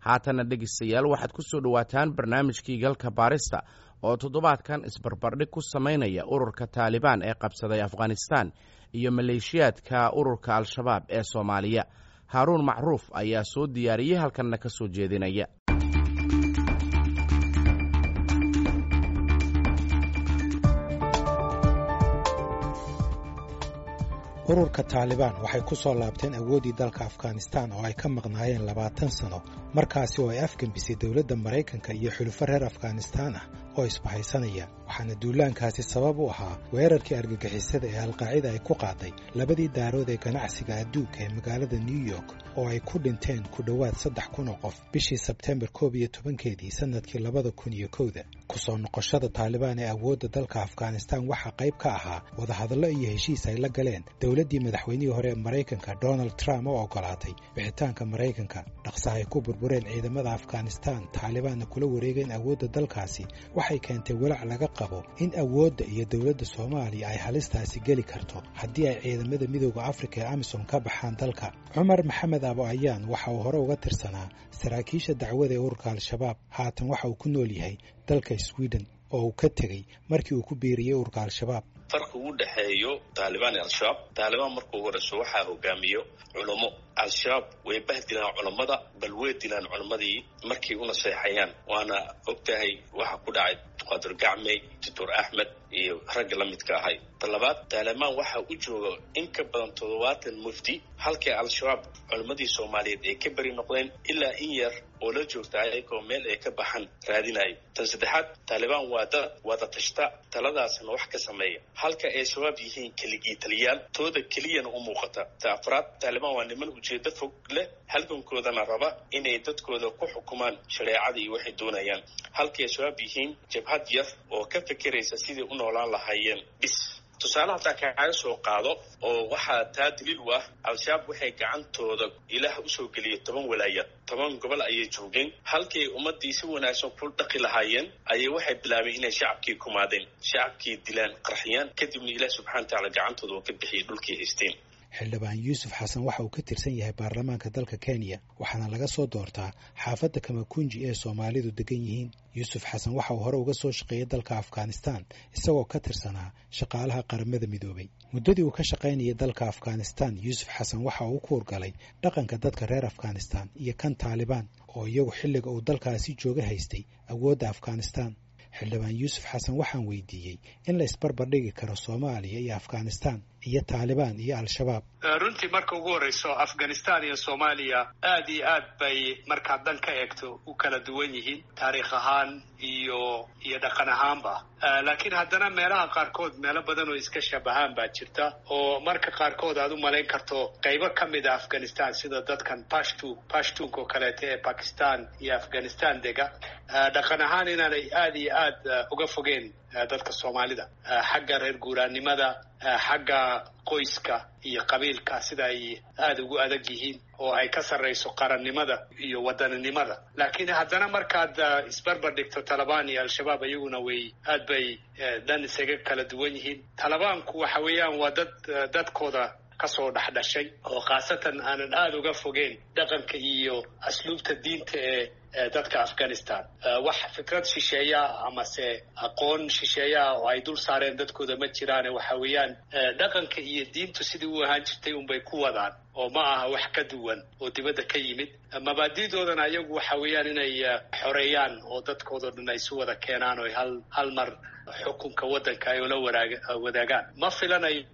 haatana dhegeystayaal waxaad ku soo dhowaataan barnaamijkii galka baarista oo toddobaadkan isbarbardhig ku samaynaya ururka taalibaan ee qabsaday afghanistan iyo maleeshiyaadka ururka al-shabaab ee soomaaliya haaruun macruuf ayaa soo diyaariyey halkanna ka soo jeedinaya ururka taalibaan waxay ku soo laabteen awooddii dalka afghanistan oo ay ka maqnaayeen labaatan sano markaasi oo ay afgembisay dowladda maraykanka iyo xulufo reer afghanistaan ah oo isbahaysanaya waxaana duulaankaasi sabab u ahaa weerarkii argagixisada ee alqaacida ay ku qaaday labadii daarood ee ganacsiga adduunka ee magaalada new york oo ay ku dhinteen ku dhowaad saddex kun oo qof bishii sebtembar koob iyo tobankeedii sannadkii labada kun iyo kowda kusoo noqoshada taalibaan ee awoodda dalka afghanistan waxaa qayb ka ahaa wadahadallo iyo heshiis ay la galeen dowladdii madaxweynihii hore ee maraykanka donald trump oo ogolaatay bixitaanka maraykanka dhaqsa ay ku burbureen ciidamada afghanistan taalibaanna kula wareegeen awoodda dalkaasi waxay keentay walaac laga qabo in awoodda iyo dowladda soomaaliya ay halistaasi geli karto haddii ay ciidamada midooda afrika ee amisom ka baxaan dalka cumar maxamed abo ayaan waxa uu hore uga tirsanaa saraakiisha dacwada ee ururka al-shabaab haatan waxa uu ku nool yahay dalka sweden oo uu ka tegey markii uu ku biiriyey ururka al-shabaab farqi u dhexeeyo taalibaan iyo al-shabaab taalibaan markuu horeyso waxaa hogaamiyo culummo al-shabaab way bahdilaan culammada bal way dilaan culammadii markay u naseexayaan waana ogtahay waxa ku dhacay qadir gacmey doctor axmed iyo ragga la midka ahay talabaad taalibaan waxaa u jooga in ka badan toddobaatan mufti halkii al-shabaab culammadii soomaaliyeed ay ka beri noqdeen ilaa in yar oo la joogta ayagoo meel ay ka baxan raadinayo tan saddexaad taalibaan waa da wada tashta taladaasna wax ka sameeya halka ay shabaab yihiin keligii taliyaal tooda keliyana u muuqata ta afraad taalibaan waa niman ujeedo fog leh halgankoodana raba inay dadkooda ku xukumaan shareecada iyo waxay doonayaan halkay shabaab yihiin jabhad yar oo ka fekeraysa sidai u noolaan lahaayeen bis tusaale hataa kaaga soo qaado oo waxaa taa daliil u ah al-shabaab waxay gacantooda ilaah usoo geliyay toban walaayad toban gobol ayay joogeen halkay ummadii si wanaagsan ku dhaqi lahaayeen ayay waxay bilaabeen inay shacabkii kumaadeen shacabkii dilaan qarxiyaan kadibna ilaah subxana wa tacaala gacantooda oo ka bixiyay dhulkii haysteen xildhibaan yuusuf xasan waxa uu ka tirsan yahay baarlamaanka dalka kenya waxaana laga soo doortaa xaafadda kamakunji ee soomaalidu degan yihiin yuusuf xasan waxa uu hore uga soo shaqeeyay dalka afghanistan isagoo ka tirsanaa shaqaalaha qaramada midoobay muddadii uu ka shaqaynayay dalka afghanistan yuusuf xasan waxa uu ku urgalay dhaqanka dadka reer afghanistan iyo kan taalibaan oo iyagu xilliga uu dalkaasi jooga haystay awoodda afghanistan xildhibaan yuusuf xasan waxaan weydiiyey in la isbarbardhigi karo soomaaliya iyo afghanistan iyo taalibaan iyo al-shabaab runtii marka ugu horreyso afghanistan iyo soomaaliya aad iyo aad bay markaad dan ka eegto u kala duwan yihiin taariikh ahaan iyo iyo dhaqan ahaanba laakiin haddana meelaha qaarkood meelo badan oo iska shabahaan baa jirta oo marka qaarkood aad u malayn karto qaybo ka mid a afghanistan sida dadkan pashtu pashtunka oo kaleeto ee bakistan iyo afghanistan dega dhaqan ahaan inaanay aad iyo aad uga fogeen dadka soomaalida xagga reer guuraannimada xagga qoyska iyo qabiilka sida ay aada ugu adag yihiin oo ay ka sarrayso qarannimada iyo wadaninimada laakiin haddana markaad isbarbar dhigto talabaan iyo al-shabaab iyaguna way aad bay dhan isaga kala duwan yihiin talabaanku waxa weeyaan waa dad dadkooda kasoo dhexdhashay oo khaasatan aanan aada uga fogeen dhaqanka iyo asluubta diinta ee dadka afghanistan wax fikrad shisheeya amase aqoon shisheeyaa oo ay dul saareen dadkooda ma jiraane waxa weeyaan dhaqanka iyo diintu sidii u ahaan jirtay unbay ku wadaan oo ma aha wax ka duwan oo dibadda ka yimid mabaadidoodana iyagu waxa weeyaan inay xoreeyaan oo dadkoodao dhan ay si wada keenaan oo hal hal mar xukunka waddanka ay ula waraag wadaagaan ma filanayo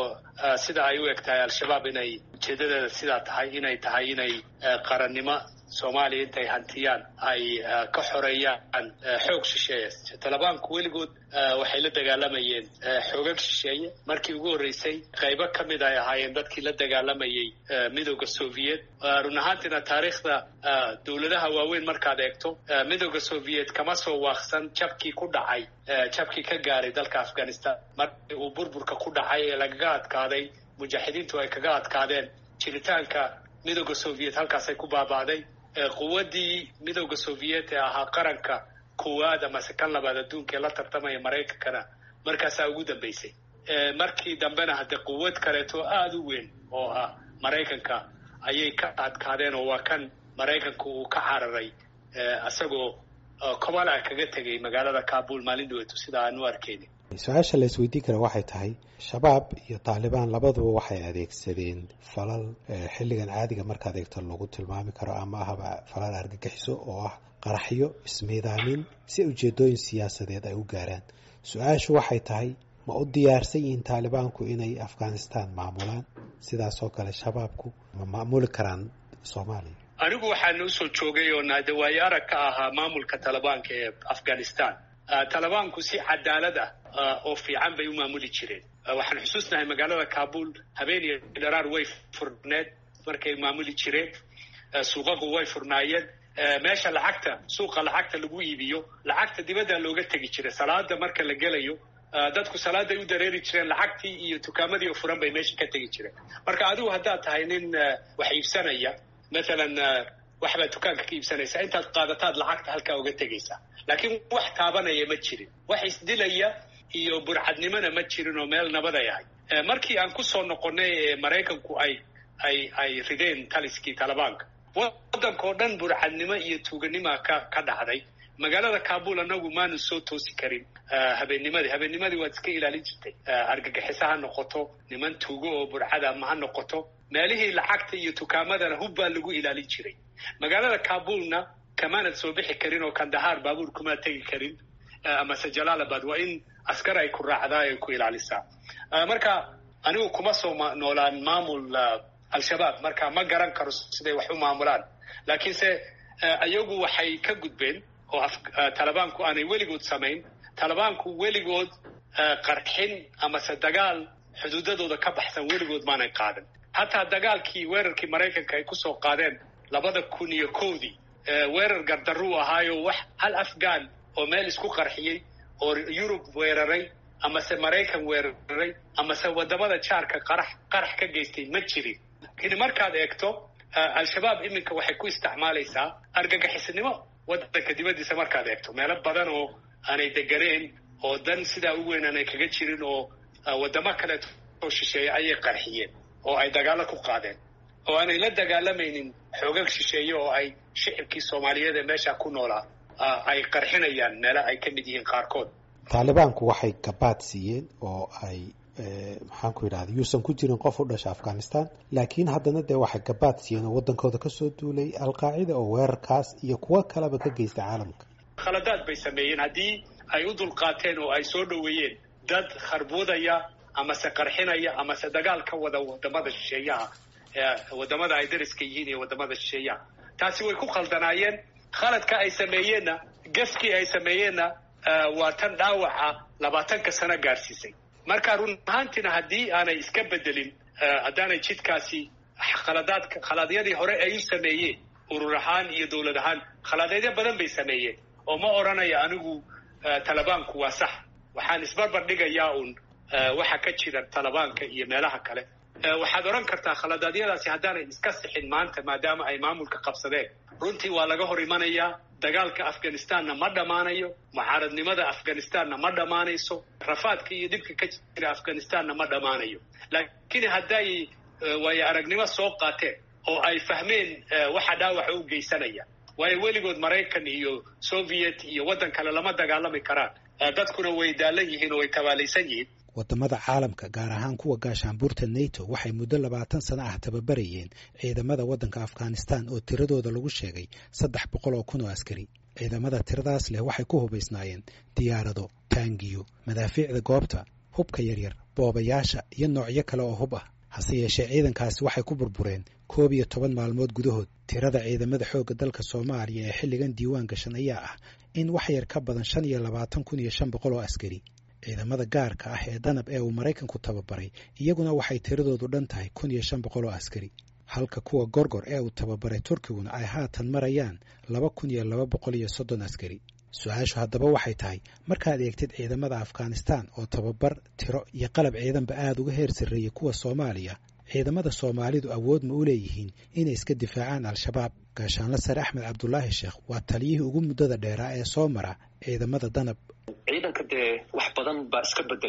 sida ay u eg tahay al-shabaab inay ujeedadeeda sidaa tahay inay tahay inay qarannimo soomaaliya intay hantiyaan ay ka xoreeyaan xoog shisheeye talabaanku weligood waxay la dagaalamayeen xoogag shisheeye markii ugu horreysay qaybo ka mid ay ahaayeen dadkii la dagaalamayay midooda soviet run ahaantiina taariikhda dowladaha waaweyn markaad eegto midooda soviet kama soo waaqsan jabkii ku dhacay jabkii ka gaaray dalka afghanistan markii uu burburka ku dhacay ee lagaga adkaaday mujaaxidiintu ay kaga adkaadeen jiritaanka midooda soviet halkaasay ku baaba'day quwaddii midooda soviet ee ahaa qaranka koowaad amase kan labaad adduunka ee la tartamaya maraykankana markaasaa ugu dambaysay markii dambena haddee quwad kaleeto aada u weyn oo ah maraykanka ayay ka adkaadeen oo waa kan maraykanku uu ka cararay isagoo kobala kaga tegay magaalada kabul maalin dhaweeto sida aan u arkeyni su-aasha la isweydiin kara waxay tahay shabaab iyo taalibaan labaduba waxay adeegsadeen falal xilligan caadiga markaad eegto lagu tilmaami karo ama ahaba falal argagixiso oo ah qaraxyo ismiidaamin si ujeedooyin siyaasadeed ay u gaaraan su-aashu waxay tahay ma u diyaarsan yihiin taalibaanku inay afghanistan maamulaan sidaasoo kale shabaabku ma maamuli karaan soomaaliya anigu waxaan usoo joogay oo naadawaayo arag ka ahaa maamulka talibaanka ee afghanistan talibaanku si cadaalad ah oo fiican bay u maamuli jireen waxaan xusuusnahay magaalada kabul habeen iyo dharaar way furneed markay maamuli jireen suuqaku way furnaayeen meesha lacagta suuqa lacagta lagu iibiyo lacagta dibadda looga tegi jiray salaada marka la gelayo dadku salaaday u dareeri jireen lacagtii iyo dukaamadii oo furan bay meesha ka tegi jireen marka adigu haddaad tahay nin wax iibsanaya mathalan waxbaad dukaanka ka iibsanaysa intaad qaadataad lacagta halkaa uga tegaysaa laakiin wax taabanaya ma jirin wax isdilaya iyo burcadnimona ma jirin oo meel nabaday ahay markii aan kusoo noqonnay ee maraykanku ay ay ay rideen taliskii talibaanka waddankao dhan burcadnimo iyo tuuganima ka ka dhacday magaalada kabul anagu maanu soo toosi karin habeennimadii habeennimadii waad iska ilaalin jirtay argagixisa ha noqoto niman tuugo oo burcada ma ha noqoto meelihii lacagta iyo tukaamadana hub baa lagu ilaalin jiray magaalada kabulna kamaanad soo bixi karin oo kandahaar baabuur kumaa tegi karin amase jalaalabad waa in askar ay ku raacdaa ay ku ilaalisaa marka anigu kuma soo noolaan maamul al-shabaab marka ma garan karo siday wax u maamulaan laakiinse iyagu waxay ka gudbeen oo talibaanku aanay weligood samayn talibaanku weligood qarxin amase dagaal xuduudadooda ka baxsan weligood maanay qaadan hataa dagaalkii weerarkii maraykanka ay kusoo qaadeen labada kun iyo kowdii weerar gardaruu ahaayo wax hal afghan oo meel isku qarxiyey oo yurub weeraray amase maraykan weeraray amase wadamada jaarka qarax qarax ka geystay ma jirin lakiin markaad eegto al-shabaab iminka waxay ku isticmaalaysaa argagixisnimo waddanka dibaddiisa markaad eegto meelo badan oo aanay deganeen oo dan sidaa u weyn aanay kaga jirin oo waddamo kaleeto oo shisheeye ayay qarxiyeen oo ay dagaalo ku qaadeen oo aanay la dagaalamaynin xoogag shisheeye oo ay shicibkii soomaaliyeed ee meesha ku noolaa ay qarxinayaan meelo ay ka mid yihiin qaarkood taalibaanku waxay gabaad siiyeen oo ay maxaan ku yidhahda yuusan ku jirin qof u dhasha afghanistan laakiin haddana dee waxay gabaad siiyeen oo waddankooda kasoo duulay alqaacida oo weerarkaas iyo kuwo kaleba ka geysta caalamka khaladaad bay sameeyeen haddii ay u dulqaateen oo ay soo dhoweeyeen dad kharbuudaya amase qarxinaya amase dagaal ka wada wadamada shisheeyaha wadamada ay dariska yihiin iyo wadamada shisheeyaha taasi way ku khaldanaayeen khaladka ay sameeyeenna gafkii ay sameeyeenna waa tan dhaawaca labaatanka sano gaarsiisay marka run ahaantiina haddii aanay iska bedelin haddaanay jidkaasi khaladaadka khalaadyadii hore ay u sameeyeen urur ahaan iyo dowlad ahaan khalaadeedyo badan bay sameeyeen oo ma odhanaya anigu talibaanku waa sax waxaan isbarbar dhigayaa uun waxa ka jira talibaanka iyo meelaha kale waxaad odhan kartaa khaladaadyadaasi haddaanay iska sixin maanta maadaama ay maamulka qabsadeen runtii waa laga hor imanayaa dagaalka afghanistanna ma dhammaanayo mucaaradnimada afghanistanna ma dhammaanayso rafaadka iyo dhibka ka jira afghanistanna ma dhammaanayo laakiin hadday waayo aragnimo soo qaateen oo ay fahmeen waxa dhaawaxa u geysanaya waayo weligood maraykan iyo soviet iyo waddan kale lama dagaalami karaan dadkuna way daalan yihiin oo way tabaalaysan yihiin wadamada caalamka gaar ahaan kuwa gaashaanbuurta nato waxay muddo labaatan sano ah tababarayeen ciidamada waddanka afghanistan oo tiradooda lagu sheegay saddex boqol oo kun oo askari ciidamada tiradaas leh waxay ku hubaysnaayeen diyaarado taangiyo madaafiicda goobta hubka yaryar boobayaasha iyo noocyo kale oo hub ah hase yeeshee ciidankaasi waxay ku burbureen koob iyo toban maalmood gudahood tirada ciidamada xoogga dalka soomaaliya ee xilligan diiwaan gashan ayaa ah in wax yar ka badan shan iyo labaatan kun iyo shan boqol oo askari ciidamada gaarka ah ee danab ee uu maraykanku tababaray iyaguna waxay tiradoodu dhan tahay kun iyo shan boqol oo askari halka kuwa gorgor ee uu tababaray turkiguna ay haatan marayaan laba kun iyo laba boqol iyo soddon askari su-aashu haddaba waxay tahay markaad eegtid ciidamada afghanistan oo tababar tiro iyo qalab ciidanba aada uga heer sarreeyey kuwa soomaaliya ciidamada soomaalidu awood ma u leeyihiin inay iska difaacaan al-shabaab gaashaanle sare axmed cabdulaahi sheekh waa taliyihii ugu muddada dheeraa ee soo mara ciidamada danab ciidanka dee wax badan baa iska bedelay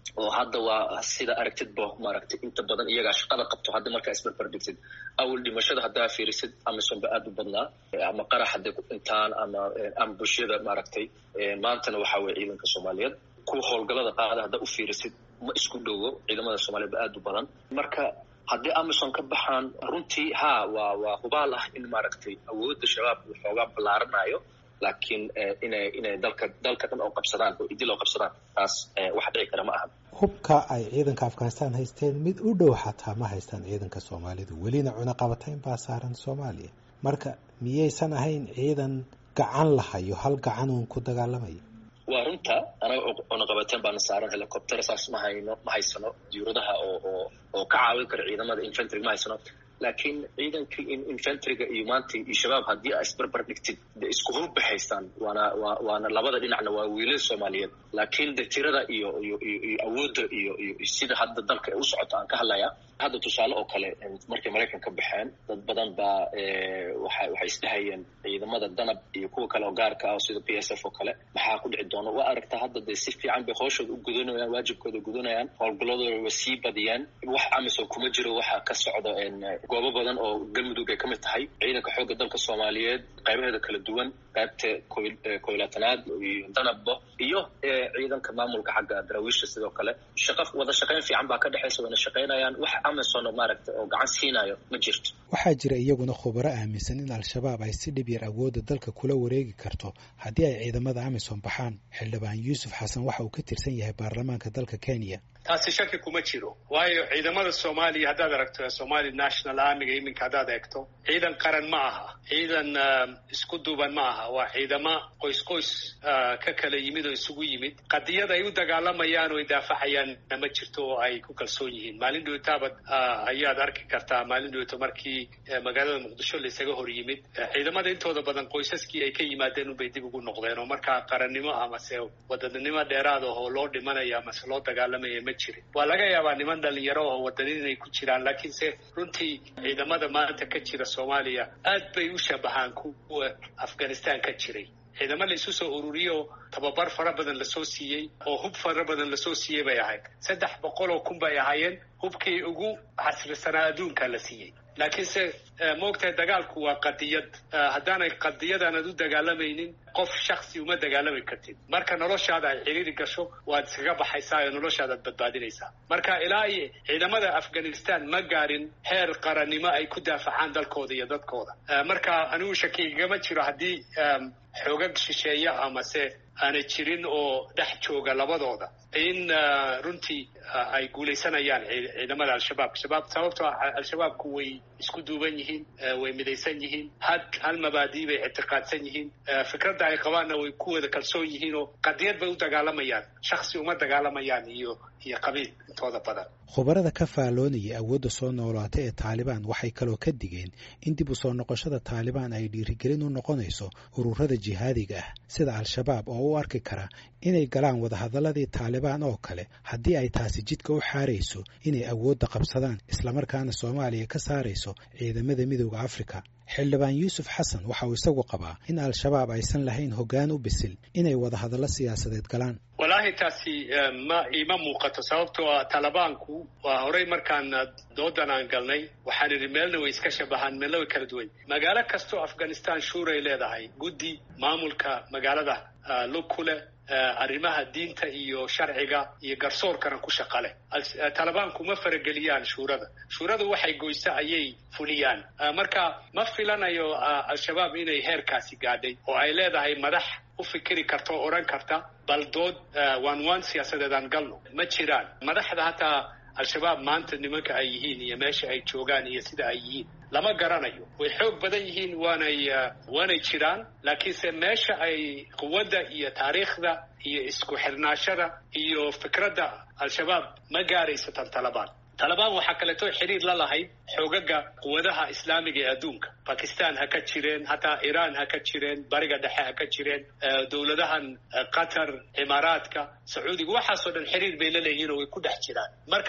oo hadda waa sida aragtid bo maaragtay inta badan iyagaa shaqada qabto hadda markaa isbarbardhigsid awal dhimashada haddaa fiirisid amisom ba aad u badnaa ama qarax hadday ku dhintaan ama ama bulshada maaragtay maantana waxaa weye ciidanka soomaaliyeed kuwa howlgallada qaada haddaa u fiirisid ma isku dhowo ciidamada soomaliyeed ba aad u badan marka haddii amison ka baxaan runtii ha waa waa hubaal ah in maaragtay awoodda shabaab uu xoogaa ballaaranayo laakiin inay inay dalka dalka dhan oo qabsadaan oo idil oo qabsadaan taas wax dhici kara ma ahan hubka ay ciidanka afghanistan haysteen mid u dhow xataa ma haystaan ciidanka soomaalidu welina cunaqabatayn baa saaran soomaaliya marka miyaysan ahayn ciidan gacan lahayo hal gacan uun ku dagaalamaya waa runta anaga cunaqabateen baana saaran helicopter saas ma hayno ma haysano diuradaha oo oo oo ka caawin kara ciidamada infantry ma haysano laakiin ciidankii infantryga iyo maanta iyo shabaab haddii aa isbarbar dhigtid de isku hubba haystaan waana wa waana labada dhinacna waa wiilal soomaaliyeed laakiin de tirada iyo iyo iyo iyo awoodda iyo iyo sida hadda dalka ay u socoto aan ka hadlaya hadda tusaale oo kale markay maraykan ka baxeen dad badan baa waxa waxay isdhahayeen ciidamada danab iyo kuwa kale oo gaarka ah sida p s f oo kale maxaa ku dhici doona waa aragtaa hadda de si fiican bay hooshooda u gudanayaan waajibkooda gudanayaan howlgalladooda way sii badiyeen wax amisom kuma jiro waxaa ka socda goobo badan oo galmudug ay ka mid tahay ciidanka xoogga dalka soomaaliyeed qaybaheeda kala duwan qaybta koylaatanaad iyo danabbo iyo ciidanka maamulka xagga daraawiisha sidoo kale shaqa wada shaqayn fiican baa ka dhexaysa wayna shaqaynayaan wax amison maaragta oo gacan siinayo ma jirto waxaa jira iyaguna khubaro aaminsan in al-shabaab ay si dhib yar awoodda dalka kula wareegi karto haddii ay ciidamada amisom baxaan xildhibaan yuusuf xasan waxa uu ka tirsan yahay baarlamaanka dalka kenya taasi shaki kuma jiro waayo ciidamada soomaaliya haddaad aragto somali national armiga iminka haddaad eegto ciidan qaran ma aha ciidan isku duuban ma aha waa ciidamo qoys qoys ka kala yimid oo isugu yimid qadiyad ay u dagaalamayaan oo ay daafacayaan ma jirto oo ay ku kalsoon yihiin maalin dhowtaabad ayaad arki kartaa maalin dhowto markii magaalada muqdisho laisaga hor yimid ciidamada intooda badan qoysaskii ay ka yimaadeen unbay dib ugu noqdeen oo markaa qarannimo amase wadanimo dheeraad ah oo loo dhimanayo amase loo dagaalamaya ma jirin waa laga yaabaa niman dhalinyaro oo wadanin inay ku jiraan laakiinse runtii ciidamada maanta ka jira soomaaliya aad bay u shabahaan kuwa afghanistan ka jiray ciidamo la isu soo ururiyo tababar fara badan lasoo siiyey oo hub fara badan lasoo siiyey bay ahayd saddex boqol oo kun bay ahaayeen hubkii ugu xasrisanaa adduunka la siiyey laakiinse maogtahay dagaalku waa qadiyad haddaanay qadiyadaanad u dagaalamaynin qof shaksi uma dagaalami kartid marka noloshaada ay xiriiri gasho waad iskaga baxaysaa oo noloshaadaad badbaadinaysaa marka ilaa iyo ciidamada afghanistan ma gaarin heer qarannimo ay ku daafacaan dalkooda iyo dadkooda marka anigu shaki igama jiro haddii xoogag shisheeya amase aanay jirin oo dhex jooga labadooda in runtii ay guulaysanayaan ciidamada al-shabaab shabaab sababtoo ah al-shabaabku way isku duuban yihiin way midaysan yihiin had hal mabaadii bay ictiqaadsan yihiin fikradda ay qabaanna way ku wada kalsoon yihiin oo qadiyad bay u dagaalamayaan shaksi uma dagaalamayaan iyo iyo qabiil intooda badan khubarada ka faalloonaya awoodda soo noolaata ee taalibaan waxay kaloo ka digeen in dib u soo noqoshada taalibaan ay dhiirigelin u noqonayso ururada jihaadiga ah sida al-shabaab oo u arki kara inay galaan wadahadaladii taalibaan oo kale haddii ay taasi jidka u xaarayso inay awoodda qabsadaan islamarkaana soomaaliya ka saarayso ciidamada midooda afrika xildhibaan yuusuf xasan waxa uu isagu qabaa in al-shabaab aysan lahayn hoggaan u bisil inay wadahadallo siyaasadeed galaan wallaahi taasi ma iima muuqato sababtoo ah talibaanku waa horey markaan doodan aan galnay waxaan idhi meelna way iska shabahaan meelna way kala duwan magaalo kastoo afghanistan shuuray leedahay guddi maamulka magaalada lug ku leh arrimaha diinta iyo sharciga iyo garsoorkana ku shaqa leh talibaanku ma farageliyaan shuurada shuuradu waxay goyso ayay fuliyaan marka ma filanayo al-shabaab inay heerkaasi gaadhay oo ay leedahay madax u fikiri karta oo odhan karta bal dood waan waan siyaasadeed aan galno ma jiraan madaxda hataa al-shabaab maanta nimanka ay yihiin iyo meesha ay joogaan iyo sida ay yihiin lama garanayo way xoog badan yihiin waanay waanay jiraan laakiinse meesha ay quwadda iyo taariikhda iyo isku xirnaashada iyo fikradda al-shabaab ma gaarayso tan talabaan talabaan waxaa kaleeto xiriir la lahayd xoogaga quwadaha islaamiga ee adduunka bakistan ha ka jireen hataa iiraan ha ka jireen bariga dhexe ha ka jireen dowladahan qatar cimaaraadka sacuudiga waxaasoo dhan xiriir bay la leeyihiin oo way ku dhex jiraan marka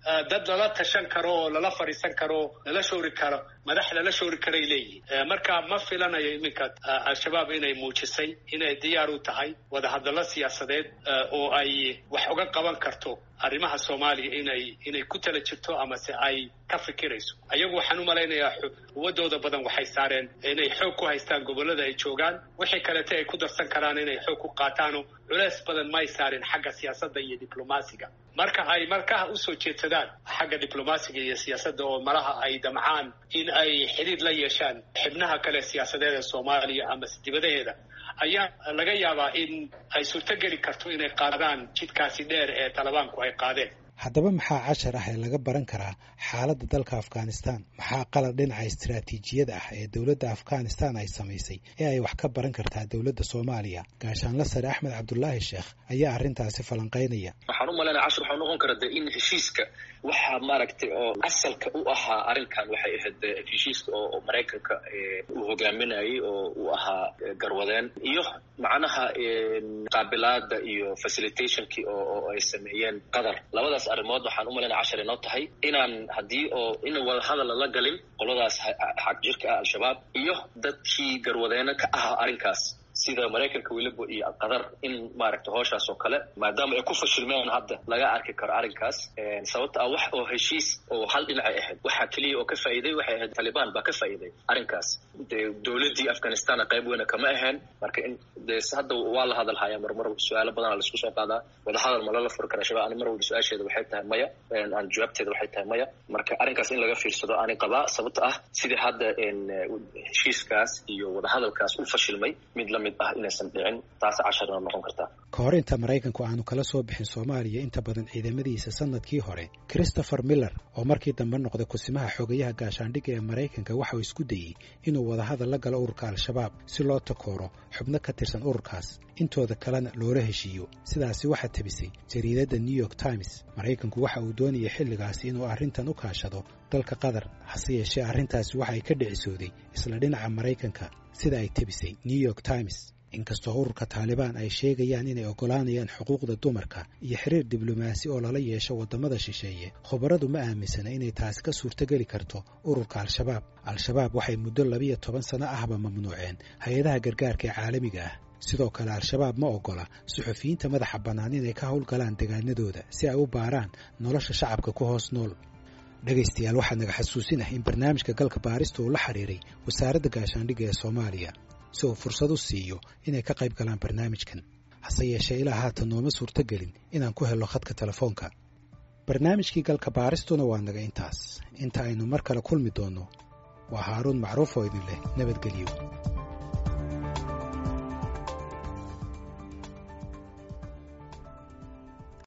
dad lala tashan karo oo lala fadhiisan karo lala shoori karo madax lala shoori karay leeyihin marka ma filanayo iminka al-shabaab inay muujisay inay diyaar u tahay wadahadallo siyaasadeed oo ay wax uga qaban karto arrimaha soomaaliya inay inay ku tala jirto amase ay ka fikirayso ayagu waxaan u malaynayaa quwadooda badan waxay saareen inay xoog ku haystaan gobollada ay joogaan wixii kalete ay ku darsan karaan inay xoog ku qaataano culeys badan may saareen xagga siyaasadda iyo diblomaasiga marka ay markaha usoo jeedsadaan xagga diblomaasiga iyo siyaasadda oo malaha ay damcaan in ay xidhiir la yeeshaan xibnaha kale siyaasadeed ee soomaaliya amase dibadaheeda ayaa laga yaabaa in ay suurtogeli karto inay qaadaan jidkaasi dheer ee talibaanku ay qaadeen haddaba maxaa cashar ah ee laga baran karaa xaaladda dalka afghanistan maxaa qalad dhinaca istaraatiijiyada ah ee dowladda afghanistan ay samaysay ee ay wax ka baran kartaa dowladda soomaaliya gaashaanla sare axmed cabdulaahi sheekh ayaa arrintaasi falanqaynaya waxaan u malaynaya cashar waxau noqon kara de in heshiiska waxa maaragtay oo asalka u ahaa arrinkan waxay ahayd heshiiska oo maraykanka uu hogaaminayay oo uu ahaa garwadeen iyo macnaha qaabilaada iyo facilitationkii oo ay sameeyeen qatar labadaas arrimood waxaan u malaynaya cashar inoo tahay inaan haddii oo in wadahadal lala galin qoladaas xag jirka ah al-shabaab iyo dadkii garwadeena ka ahaa arrinkaas sida maraykanka weliba iyo qatar in maaragta hooshaas oo kale maadaama ay ku fashilmeen hadda laga arki karo arrinkaas sababta ah wax oo heshiis oo hal dhinacay ahayd waxaa keliya oo ka faa'iiday waxay ahayd talibaan baa ka faa'iiday arrinkaas dee dowladdii afghanistan qayb weyna kama ahayn marka in dee hadda waa la hadal hayaa marmar su-aalo badana laisku soo qaadaa wadahadal ma lala furi kara shabaab ani mar walba su-aasheeda waxay tahay maya aan jawaabteeda waxay tahay maya marka arrinkaas in laga fiirsado ani qabaa sababta ah sidii hadda heshiiskaas iyo wadahadalkaas u fashilmay mid lamid ah inaysan dhicin taas casharna noqon kartaa ka hor inta maraykanku aanu kala soo bixin soomaaliya inta badan ciidamadiisa sanadkii hore christopher miller oo markii dambe noqday kusimaha xogayaha gaashaandhigga ee maraykanka waxauu isku dayey inuu wadahadal la galo ururka al-shabaab si loo takooro xubno ka tirsan ururkaas intooda kalena loola heshiiyo sidaasi waxaa tebisay jariidadda new york times maraykanku waxa uu doonayay xilligaasi inuu arrintan u kaashado dalka qatar hase yeeshee arrintaasi waxa ay ka dhicisooday isla dhinaca maraykanka sida ay tebisay new york times inkastoo ururka taalibaan ay sheegayaan inay oggolaanayaan xuquuqda dumarka iyo xiriir diblomaasi oo lala yeesho waddamada shisheeye khubaradu ma aaminsana inay taasi ka suurtogeli karto ururka al-shabaab al-shabaab waxay muddo labiyo toban sano ahba mamnuuceen hay-adaha gargaarka ee caalamiga ah sidoo kale al-shabaab ma oggola suxufiyiinta madaxa bannaan inay ka howlgalaan degaanadooda si ay u baaraan nolosha shacabka ku hoos nool dhegaystayaal waxaa naga xasuusinah in barnaamijka galka baarista uu la xiriiray wasaaradda gaashaandhigga ee soomaaliya si uu fursad u siiyo inay ka qayb galaan barnaamijkan hase yeeshee ilaa haatan nooma suurtogelin inaan ku helno khadka telefoonka barnaamijkii galka baaristuna waa naga intaas inta aynu mar kale kulmi doonno waa haaruun macruuf oo idin leh nabadgelyo